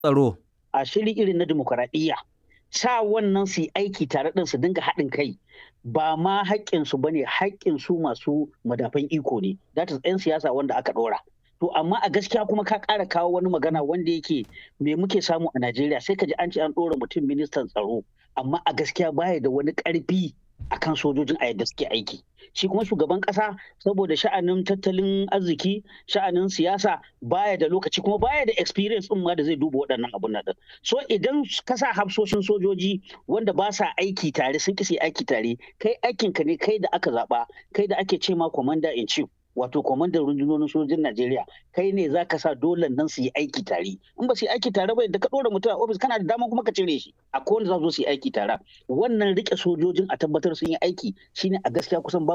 tsaro. A shiri irin na dimokuraɗiyya sa wannan su yi aiki tare ɗin su dinga haɗin kai ba ma haƙƙinsu ba ne haƙƙinsu masu madafan iko ne that is 'yan siyasa wanda aka ɗora. To amma a gaskiya kuma ka ƙara kawo wani magana wanda yake me muke samu a Najeriya sai ka ji an ce an ɗora mutum ministan tsaro amma a gaskiya baya da wani ƙarfi akan sojojin a yadda suke aiki. Shi kuma shugaban ƙasa saboda sha'anin tattalin arziki sha'anin siyasa baya da lokaci kuma baya da experience ɗin ma da zai duba waɗannan abun nan. So idan ka sa hafsoshin sojoji wanda ba sa aiki tare sun ƙi aiki tare kai aikinka ne kai da aka zaɓa kai da ake ce ma commander in chief wato kwamandan rundunonin sojin Najeriya kai ne za ka sa dole nan su yi aiki tare in ba su yi aiki tare ba da ka ɗora mutum a ofis kana da dama kuma ka cire shi a kowane za su yi aiki tare wannan rike sojojin a tabbatar sun yi aiki shine a gaskiya kusan